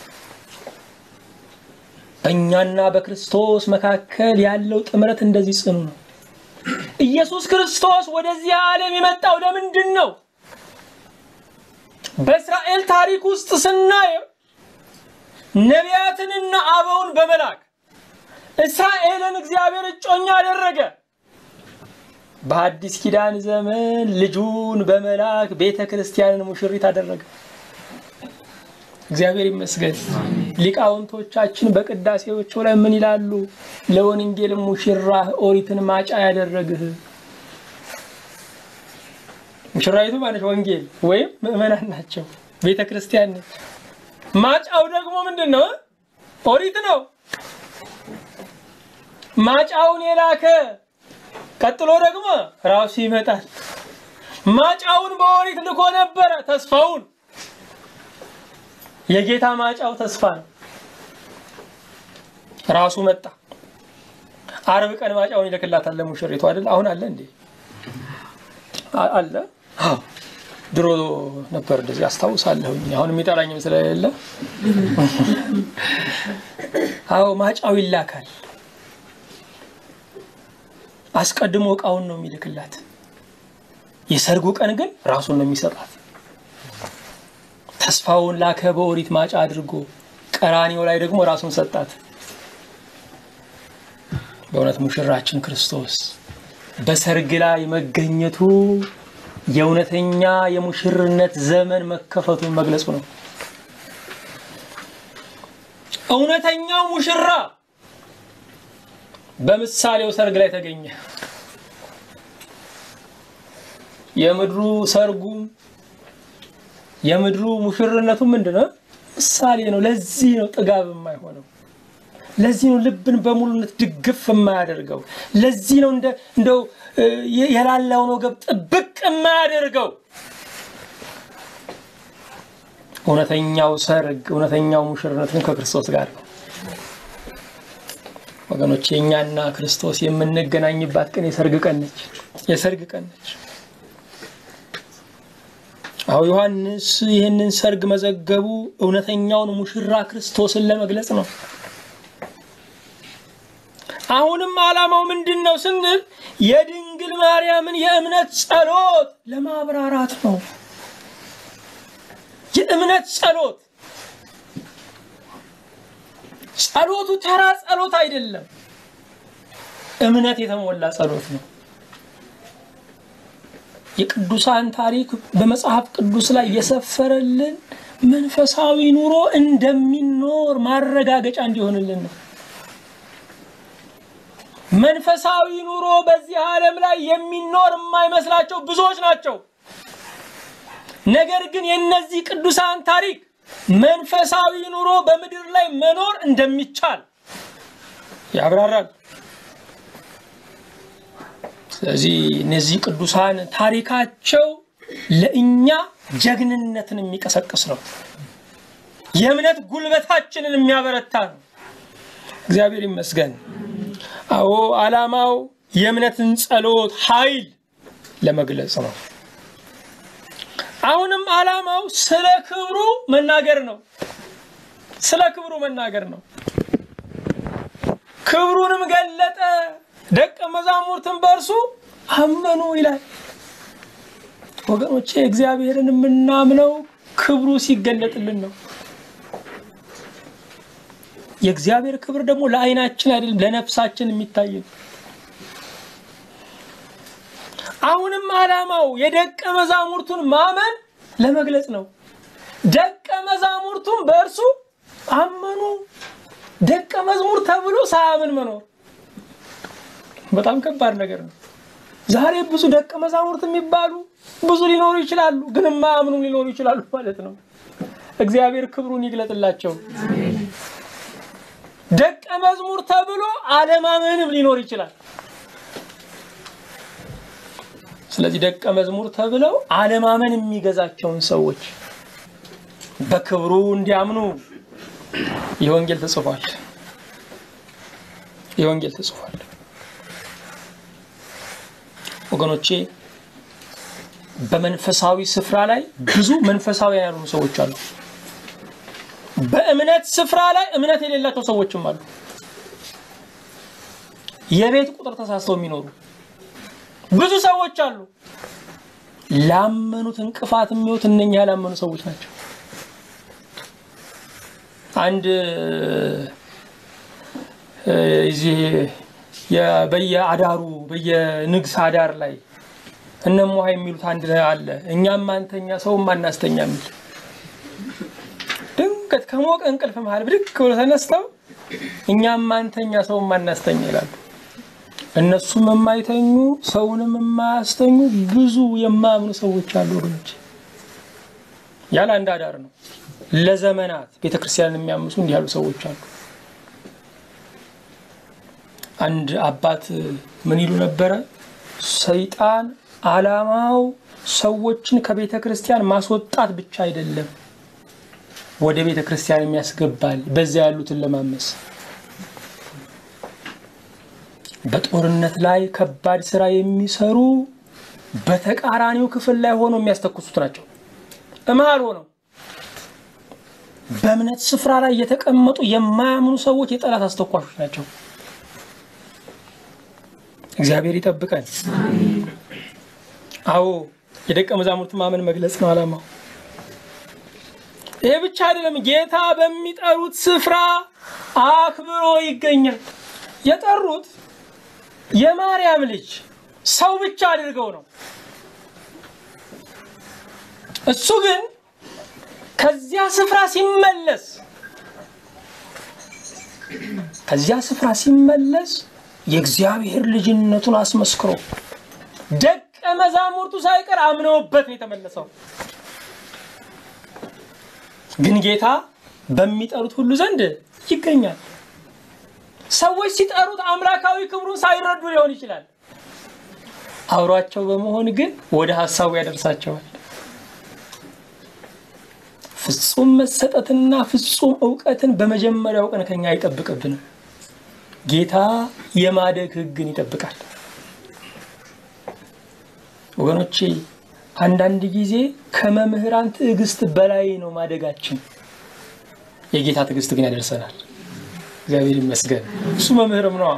በእኛና በክርስቶስ መካከል ያለው ጥምረት እንደዚህ ጽኑ ነው። ኢየሱስ ክርስቶስ ወደዚህ ዓለም የመጣው ለምንድን ነው? በእስራኤል ታሪክ ውስጥ ስናየው ነቢያትንና አበውን በመላክ እስራኤልን እግዚአብሔር እጮኛ አደረገ። በአዲስ ኪዳን ዘመን ልጁን በመላክ ቤተ ክርስቲያንን ሙሽሪት አደረገ። እግዚአብሔር ይመስገን። ሊቃውንቶቻችን በቅዳሴዎቹ ላይ ምን ይላሉ? ለወንጌል ሙሽራህ ኦሪትን ማጫ ያደረግህ። ሙሽራይቱ ማለት ወንጌል ወይም ምእመናን ናቸው፣ ቤተ ክርስቲያን ነች። ማጫው ደግሞ ምንድን ነው? ኦሪት ነው። ማጫውን የላከ ቀጥሎ ደግሞ ራሱ ይመጣል። ማጫውን በኦሪት ልኮ ነበረ ተስፋውን የጌታ ማጫው ተስፋ ነው። ራሱ መጣ። አርብ ቀን ማጫውን ይልክላታል ለሙሽሪቱ አይደል? አሁን አለ እንዴ? አለ። ድሮ ነበር እንደዚህ አስታውሳለሁኝ። አሁን የሚጠራኝም ስለሌለ አዎ፣ ማጫው ይላካል። አስቀድሞ እቃውን ነው የሚልክላት። የሰርጉ ቀን ግን ራሱን ነው የሚሰጣት። ተስፋውን ላከ በኦሪት ማጫ አድርጎ ቀራኒው ላይ ደግሞ ራሱን ሰጣት። በእውነት ሙሽራችን ክርስቶስ በሰርግ ላይ መገኘቱ የእውነተኛ የሙሽርነት ዘመን መከፈቱን መግለጹ ነው። እውነተኛው ሙሽራ በምሳሌው ሰርግ ላይ ተገኘ። የምድሩ ሰርጉም የምድሩ ሙሽርነቱ ምንድን ነው? ምሳሌ ነው። ለዚህ ነው ጥጋብ የማይሆነው። ለዚህ ነው ልብን በሙሉነት ድግፍ የማያደርገው። ለዚህ ነው እንደው የላላውን ወገብ ጥብቅ የማያደርገው። እውነተኛው ሰርግ እውነተኛው ሙሽርነት ግን ከክርስቶስ ጋር ነው። ወገኖች የእኛና ክርስቶስ የምንገናኝባት ቀን የሰርግ ቀን ነች። የሰርግ ቀን ነች። አሁ ዮሐንስ ይህንን ሰርግ መዘገቡ እውነተኛውን ሙሽራ ክርስቶስን ለመግለጽ ነው። አሁንም ዓላማው ምንድን ነው ስንል የድንግል ማርያምን የእምነት ጸሎት ለማብራራት ነው። የእምነት ጸሎት ጸሎቱ ተራ ጸሎት አይደለም። እምነት የተሞላ ጸሎት ነው። የቅዱሳን ታሪክ በመጽሐፍ ቅዱስ ላይ የሰፈረልን መንፈሳዊ ኑሮ እንደሚኖር ማረጋገጫ እንዲሆንልን ነው። መንፈሳዊ ኑሮ በዚህ ዓለም ላይ የሚኖር የማይመስላቸው ብዙዎች ናቸው። ነገር ግን የእነዚህ ቅዱሳን ታሪክ መንፈሳዊ ኑሮ በምድር ላይ መኖር እንደሚቻል ያብራራል። ስለዚህ እነዚህ ቅዱሳን ታሪካቸው ለእኛ ጀግንነትን የሚቀሰቅስ ነው። የእምነት ጉልበታችንን የሚያበረታ ነው። እግዚአብሔር ይመስገን። አዎ ዓላማው የእምነትን ጸሎት ኃይል ለመግለጽ ነው። አሁንም ዓላማው ስለ ክብሩ መናገር ነው። ስለ ክብሩ መናገር ነው። ክብሩንም ገለጠ፣ ደቀ መዛሙርትን በእርሱ አመኑ ይላል። ወገኖቼ እግዚአብሔርን የምናምነው ክብሩ ሲገለጥልን ነው። የእግዚአብሔር ክብር ደግሞ ለዓይናችን አይደለም ለነፍሳችን የሚታይ ነው። አሁንም ዓላማው የደቀ መዛሙርቱን ማመን ለመግለጽ ነው። ደቀ መዛሙርቱን በእርሱ አመኑ። ደቀ መዝሙር ተብሎ ሳያምን መኖር በጣም ከባድ ነገር ነው። ዛሬ ብዙ ደቀ መዛሙርት የሚባሉ ብዙ ሊኖሩ ይችላሉ፣ ግን የማያምኑ ሊኖሩ ይችላሉ ማለት ነው። እግዚአብሔር ክብሩን ይግለጥላቸው። ደቀ መዝሙር ተብሎ አለማመንም ሊኖር ይችላል። ስለዚህ ደቀ መዝሙር ተብለው አለማመን የሚገዛቸውን ሰዎች በክብሩ እንዲያምኑ የወንጌል ተጽፏል። የወንጌል ተጽፏል። ወገኖቼ በመንፈሳዊ ስፍራ ላይ ብዙ መንፈሳዊያን ያልሆኑ ሰዎች አሉ። በእምነት ስፍራ ላይ እምነት የሌላቸው ሰዎችም አሉ። የቤት ቁጥር ተሳስተው የሚኖሩ ብዙ ሰዎች አሉ። ላመኑት እንቅፋት የሚሆኑት እነኛ ያላመኑ ሰዎች ናቸው። አንድ እዚህ በየአዳሩ በየንግስ አዳር ላይ እነሞሃ የሚሉት አንድ አለ። እኛም አንተኛ ሰውም አናስተኛ የሚል ድንገት ከሞቀ እንቅልፍ መሃል ብድግ ብሎ ተነስተው እኛም አንተኛ ሰውም አናስተኛ ይላሉ። እነሱም የማይተኙ ሰውንም የማያስተኙ ብዙ የማያምኑ ሰዎች አሉ ወገኖች። ያለ አንድ አዳር ነው። ለዘመናት ቤተክርስቲያንን የሚያምሱ እንዲህ ያሉ ሰዎች አሉ። አንድ አባት ምን ይሉ ነበረ? ሰይጣን ዓላማው ሰዎችን ከቤተ ክርስቲያን ማስወጣት ብቻ አይደለም፣ ወደ ቤተ ክርስቲያን የሚያስገባል። በዚያ ያሉትን ለማመስ በጦርነት ላይ ከባድ ስራ የሚሰሩ በተቃራኒው ክፍል ላይ ሆኖ የሚያስተኩሱት ናቸው። እመሃል ሆነው በእምነት ስፍራ ላይ የተቀመጡ የማያምኑ ሰዎች የጠላት አስተኳሾች ናቸው። እግዚአብሔር ይጠብቀን። አዎ የደቀ መዛሙርት ማመን መግለጽ ነው ዓላማው። ይሄ ብቻ አይደለም። ጌታ በሚጠሩት ስፍራ አክብሮ ይገኛል። የጠሩት የማርያም ልጅ ሰው ብቻ አድርገው ነው። እሱ ግን ከዚያ ስፍራ ሲመለስ ከዚያ ስፍራ ሲመለስ የእግዚአብሔር ልጅነቱን አስመስክሮ ደቀ መዛሙርቱ ሳይቀር አምነውበት ነው የተመለሰው። ግን ጌታ በሚጠሩት ሁሉ ዘንድ ይገኛል። ሰዎች ሲጠሩት አምላካዊ ክብሩን ሳይረዱ ሊሆን ይችላል። አብሯቸው በመሆን ግን ወደ ሀሳቡ ያደርሳቸዋል። ፍጹም መሰጠትና ፍጹም እውቀትን በመጀመሪያው ቀን ከኛ አይጠብቅብንም። ጌታ የማደግ ሕግን ይጠብቃል። ወገኖቼ አንዳንድ ጊዜ ከመምህራን ትዕግስት በላይ ነው ማደጋችን። የጌታ ትዕግስት ግን ያደርሰናል። እግዚአብሔር ይመስገን። እሱ መምህርም ነዋ።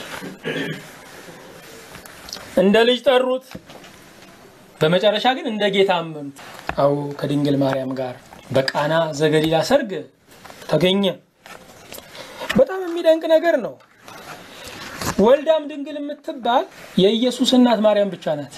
እንደ ልጅ ጠሩት፣ በመጨረሻ ግን እንደ ጌታ አመኑት። አዎ ከድንግል ማርያም ጋር በቃና ዘገሊላ ሰርግ ተገኘ። በጣም የሚደንቅ ነገር ነው። ወልዳም ድንግል የምትባል የኢየሱስ እናት ማርያም ብቻ ናት።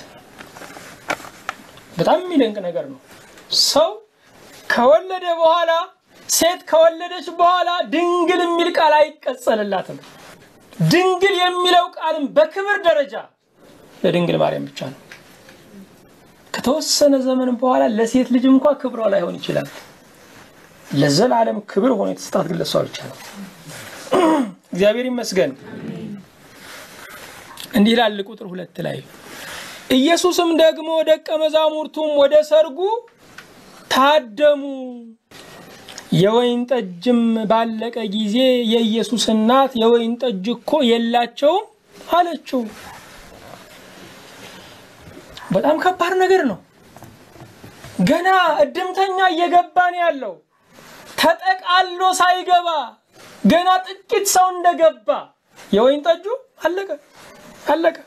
በጣም የሚደንቅ ነገር ነው። ሰው ከወለደ በኋላ ሴት ከወለደች በኋላ ድንግል የሚል ቃል አይቀጸልላትም። ድንግል የሚለው ቃልም በክብር ደረጃ ለድንግል ማርያም ብቻ ነው። ከተወሰነ ዘመን በኋላ ለሴት ልጅ እንኳ ክብሯ ላይሆን ይችላል። ለዘላለም ክብር ሆኖ የተሰጣት ግን ለሷ ብቻ ነው። እግዚአብሔር ይመስገን። እንዲህ ይላል ቁጥር ሁለት ላይ ኢየሱስም ደግሞ ደቀ መዛሙርቱም ወደ ሰርጉ ታደሙ። የወይን ጠጅም ባለቀ ጊዜ የኢየሱስ እናት የወይን ጠጅ እኮ የላቸውም አለችው። በጣም ከባድ ነገር ነው። ገና እድምተኛ እየገባ ነው ያለው። ተጠቃሎ ሳይገባ ገና ጥቂት ሰው እንደገባ የወይን ጠጁ አለቀ አለቀ።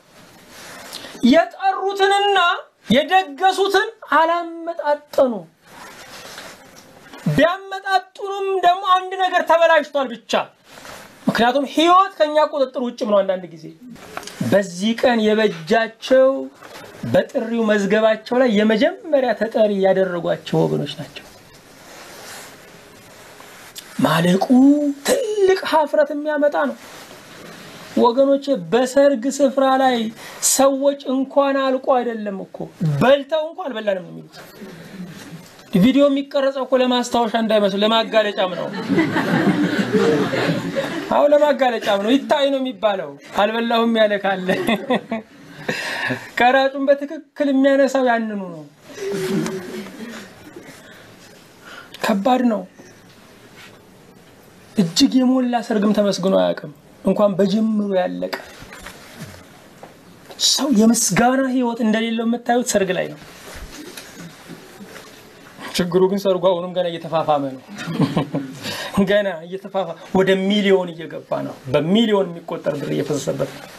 የጠሩትንና የደገሱትን አላመጣጠኑ። ቢያመጣጥኑም ደግሞ አንድ ነገር ተበላሽቷል ብቻ። ምክንያቱም ሕይወት ከኛ ቁጥጥር ውጭም ነው። አንዳንድ ጊዜ በዚህ ቀን የበጃቸው በጥሪው መዝገባቸው ላይ የመጀመሪያ ተጠሪ ያደረጓቸው ወገኖች ናቸው። ማለቁ ትልቅ ሀፍረት የሚያመጣ ነው ወገኖቼ። በሰርግ ስፍራ ላይ ሰዎች እንኳን አልቆ አይደለም እኮ በልተው እንኳን አልበላንም ነው የሚሉት። ቪዲዮ የሚቀረጸው እኮ ለማስታወሻ እንዳይመስሉ ለማጋለጫም ነው። አዎ ለማጋለጫም ነው። ይታይ ነው የሚባለው። አልበላሁም ያለ ካለ ቀራጩን በትክክል የሚያነሳው ያንኑ ነው። ከባድ ነው። እጅግ የሞላ ሰርግም ተመስግኖ አያውቅም። እንኳን በጅምሩ ያለቀ ሰው የምስጋና ሕይወት እንደሌለው የምታዩት ሰርግ ላይ ነው። ችግሩ ግን ሰርጉ አሁንም ገና እየተፋፋመ ነው። ገና እየተፋፋ ወደ ሚሊዮን እየገባ ነው። በሚሊዮን የሚቆጠር ብር እየፈሰሰበት ነው።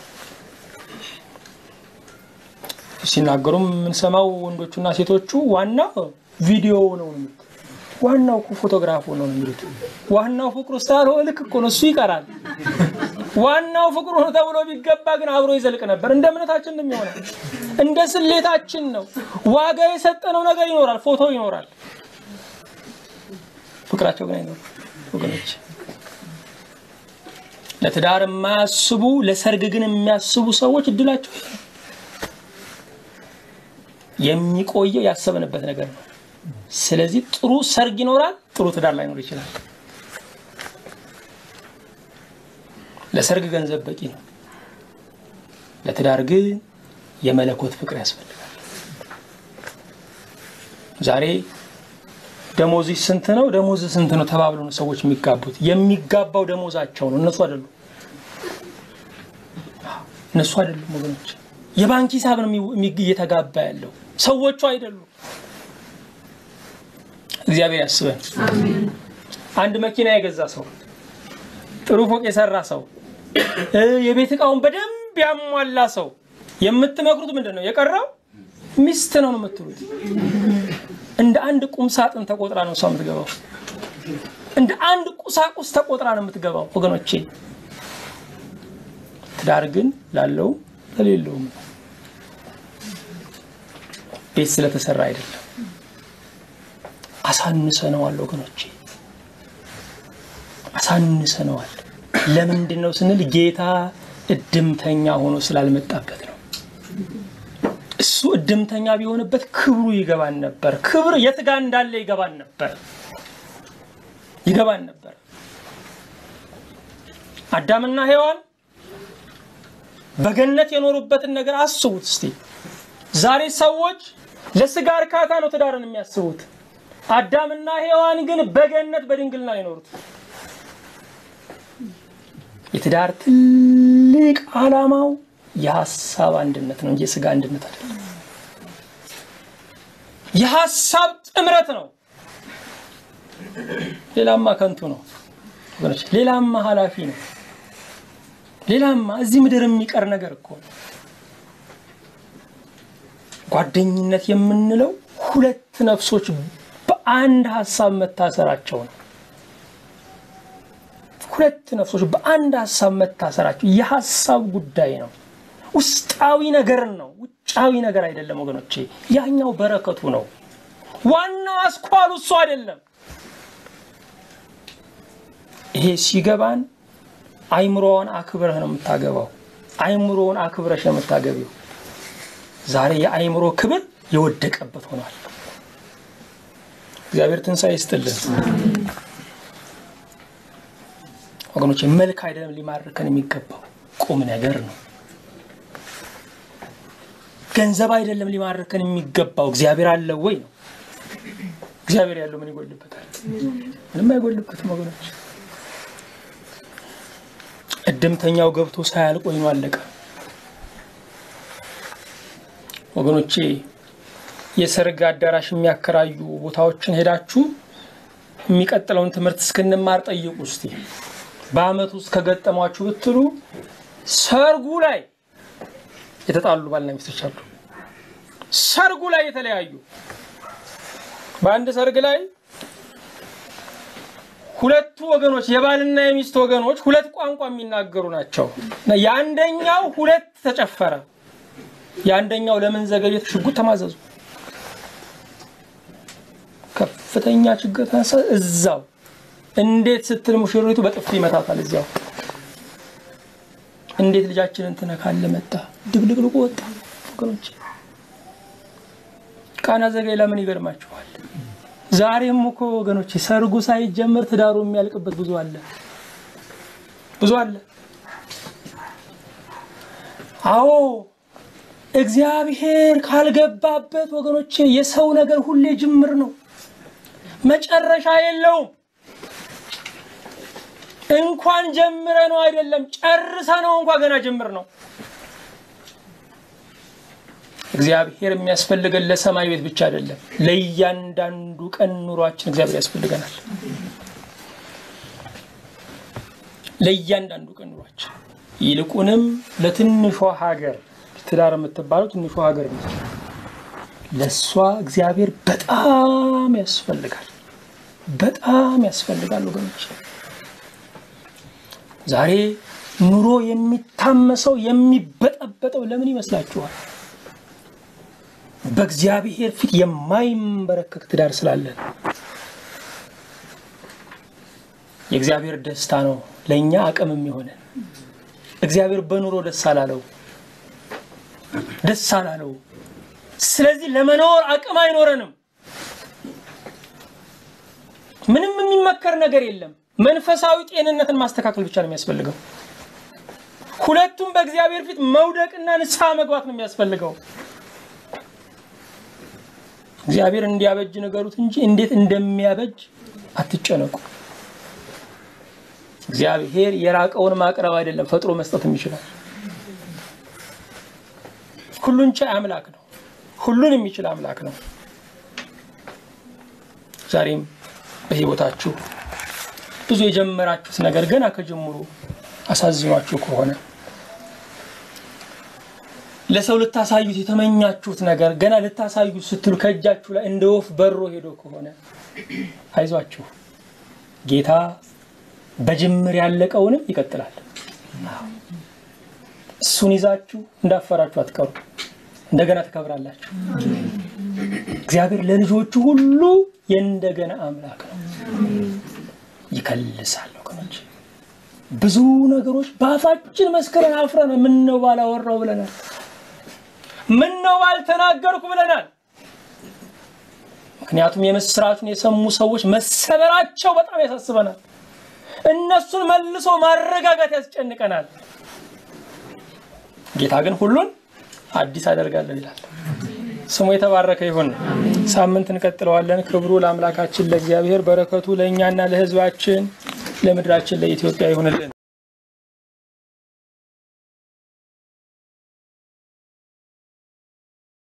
ሲናገሩም የምንሰማው ወንዶቹና ሴቶቹ ዋናው ቪዲዮ ነው የሚሉት፣ ዋናው እኮ ፎቶግራፉ ነው የሚሉት። ዋናው ፍቅሩ ስላልሆነ ልክ እኮ ነው እሱ ይቀራል። ዋናው ፍቅሩ ነው ተብሎ ቢገባ ግን አብሮ ይዘልቅ ነበር። እንደ እምነታችን ነው የሚሆነው፣ እንደ ስሌታችን ነው። ዋጋ የሰጠነው ነገር ይኖራል፣ ፎቶ ይኖራል፣ ፍቅራቸው ግን አይኖርም ወገኖች። ለትዳር የማያስቡ ለሰርግ ግን የሚያስቡ ሰዎች እድላቸው ይሄ ነው። የሚቆየው ያሰብንበት ነገር ነው። ስለዚህ ጥሩ ሰርግ ይኖራል፣ ጥሩ ትዳር ላይኖር ይችላል። ለሰርግ ገንዘብ በቂ ነው። ለትዳር ግን የመለኮት ፍቅር ያስፈልጋል። ዛሬ ደሞዝ ስንት ነው፣ ደሞዝ ስንት ነው ተባብለው ነው ሰዎች የሚጋቡት። የሚጋባው ደሞዛቸው ነው፣ እነሱ አይደሉም። እነሱ አይደሉም ወገኖች። የባንክ ሂሳብ ነው እየተጋባ ያለው ሰዎቹ አይደሉም። እግዚአብሔር ያስበን። አንድ መኪና የገዛ ሰው፣ ጥሩ ፎቅ የሰራ ሰው፣ የቤት እቃውን በደንብ ያሟላ ሰው የምትመክሩት ምንድን ነው? የቀረው ሚስት ነው ነው የምትሉት። እንደ አንድ ቁም ሳጥን ተቆጥራ ነው እሷ የምትገባው። እንደ አንድ ቁሳቁስ ተቆጥራ ነው የምትገባው ወገኖቼ። ትዳር ግን ላለው ለሌለውም ነው። ቤት ስለተሰራ አይደለም። አሳንሰነዋል ወገኖቼ፣ አሳንሰነዋል። ለምንድን ነው ስንል ጌታ እድምተኛ ሆኖ ስላልመጣበት ነው። እሱ እድምተኛ ቢሆንበት ክብሩ ይገባን ነበር። ክብር የት ጋ እንዳለ ይገባን ነበር ይገባን ነበር። አዳምና ሔዋን በገነት የኖሩበትን ነገር አስቡት እስቲ። ዛሬ ሰዎች ለስጋ እርካታ ነው ትዳርን የሚያስቡት። አዳምና ሔዋን ግን በገነት በድንግልና የኖሩት። የትዳር ትልቅ ዓላማው የሀሳብ አንድነት ነው እንጂ የስጋ አንድነት አይደለም። የሀሳብ ጥምረት ነው። ሌላማ ከንቱ ነው ወገኖች፣ ሌላማ ኃላፊ ነው። ሌላማ እዚህ ምድር የሚቀር ነገር እኮ ነው። ጓደኝነት የምንለው ሁለት ነፍሶች በአንድ ሀሳብ መታሰራቸው ነው። ሁለት ነፍሶች በአንድ ሀሳብ መታሰራቸው የሀሳብ ጉዳይ ነው። ውስጣዊ ነገር ነው፣ ውጫዊ ነገር አይደለም ወገኖቼ። ያኛው በረከቱ ነው። ዋናው አስኳሉ እሱ አይደለም። ይሄ ሲገባን አይምሮውን አክብረህ ነው የምታገባው። አይምሮውን አክብረሽ ነው የምታገቢው። ዛሬ የአይምሮ ክብር የወደቀበት ሆኗል። እግዚአብሔር ትንሣኤ ይስጥልን ወገኖች። መልክ አይደለም ሊማርከን የሚገባው ቁም ነገር ነው። ገንዘብ አይደለም ሊማርከን የሚገባው እግዚአብሔር አለ ወይ ነው። እግዚአብሔር ያለው ምን ይጎልበታል? ምንም አይጎልበትም ወገኖች። እድምተኛው ገብቶ ሳያልቅ ወይኑ አለቀ። ወገኖቼ የሰርግ አዳራሽ የሚያከራዩ ቦታዎችን ሄዳችሁ የሚቀጥለውን ትምህርት እስክንማር ጠይቁ እስቲ። በአመት ውስጥ ከገጠሟችሁ ብትሉ ሰርጉ ላይ የተጣሉ ባልና ሚስቶች አሉ። ሰርጉ ላይ የተለያዩ በአንድ ሰርግ ላይ ሁለቱ ወገኖች የባልና የሚስት ወገኖች ሁለት ቋንቋ የሚናገሩ ናቸው። የአንደኛው ሁለት ተጨፈረ፣ የአንደኛው ለምን ዘገየት ሽጉጥ ተማዘዙ። ከፍተኛ ችግር ተነሳ። እዛው እንዴት ስትል ሙሽሪቱ በጥፊ ይመታታል። እዚያው እንዴት ልጃችንን ትነካለ መጣ ድብልቅልቁ ወጣ። ወገኖች ቃና ዘገሊላ ምን ይገርማችኋል? ዛሬም እኮ ወገኖች ሰርጉ ሳይጀመር ትዳሩ የሚያልቅበት ብዙ አለ፣ ብዙ አለ። አዎ እግዚአብሔር ካልገባበት ወገኖቼ የሰው ነገር ሁሌ ጅምር ነው፣ መጨረሻ የለውም። እንኳን ጀምረ ነው አይደለም ጨርሰ ነው እንኳ ገና ጅምር ነው። እግዚአብሔር የሚያስፈልገን ለሰማይ ቤት ብቻ አይደለም፣ ለእያንዳንዱ ቀን ኑሯችን እግዚአብሔር ያስፈልገናል። ለእያንዳንዱ ቀን ኑሯችን ይልቁንም ለትንሿ ሀገር ትዳር የምትባለው ትንሿ ሀገር ነች። ለእሷ እግዚአብሔር በጣም ያስፈልጋል፣ በጣም ያስፈልጋል ወገኖች። ዛሬ ኑሮ የሚታመሰው የሚበጠበጠው ለምን ይመስላችኋል? በእግዚአብሔር ፊት የማይንበረከክ ትዳር ስላለን የእግዚአብሔር ደስታ ነው ለእኛ አቅም የሚሆነን። እግዚአብሔር በኑሮ ደስ አላለው ደስ አላለው። ስለዚህ ለመኖር አቅም አይኖረንም። ምንም የሚመከር ነገር የለም። መንፈሳዊ ጤንነትን ማስተካከል ብቻ ነው የሚያስፈልገው። ሁለቱም በእግዚአብሔር ፊት መውደቅና ንስሐ መግባት ነው የሚያስፈልገው። እግዚአብሔር እንዲያበጅ ንገሩት እንጂ እንዴት እንደሚያበጅ አትጨነቁ። እግዚአብሔር የራቀውን ማቅረብ አይደለም ፈጥሮ መስጠትም ይችላል። ሁሉን ቻይ አምላክ ነው። ሁሉን የሚችል አምላክ ነው። ዛሬም በሕይወታችሁ ብዙ የጀመራችሁት ነገር ገና ከጀምሩ አሳዝኗችሁ ከሆነ ለሰው ልታሳዩት የተመኛችሁት ነገር ገና ልታሳዩት ስትሉ ከእጃችሁ ላይ እንደ ወፍ በሮ ሄዶ ከሆነ አይዟችሁ፣ ጌታ በጅምር ያለቀውንም ይቀጥላል። እሱን ይዛችሁ እንዳፈራችሁ አትቀሩ፣ እንደገና ትከብራላችሁ። እግዚአብሔር ለልጆቹ ሁሉ የእንደገና አምላክ ነው። ይከልሳል ወገኖች። ብዙ ነገሮች በአፋችን መስክረን አፍረን ምነው ባላወራው ብለናል። ምነው ባልተናገርኩ ብለናል። ምክንያቱም የምስራቹን የሰሙ ሰዎች መሰበራቸው በጣም ያሳስበናል። እነሱን መልሶ ማረጋጋት ያስጨንቀናል። ጌታ ግን ሁሉን አዲስ አደርጋለሁ ይላል። ስሙ የተባረከ ይሁን። ሳምንት እንቀጥለዋለን። ክብሩ ለአምላካችን ለእግዚአብሔር፣ በረከቱ ለእኛና ለሕዝባችን ለምድራችን ለኢትዮጵያ ይሁንልን።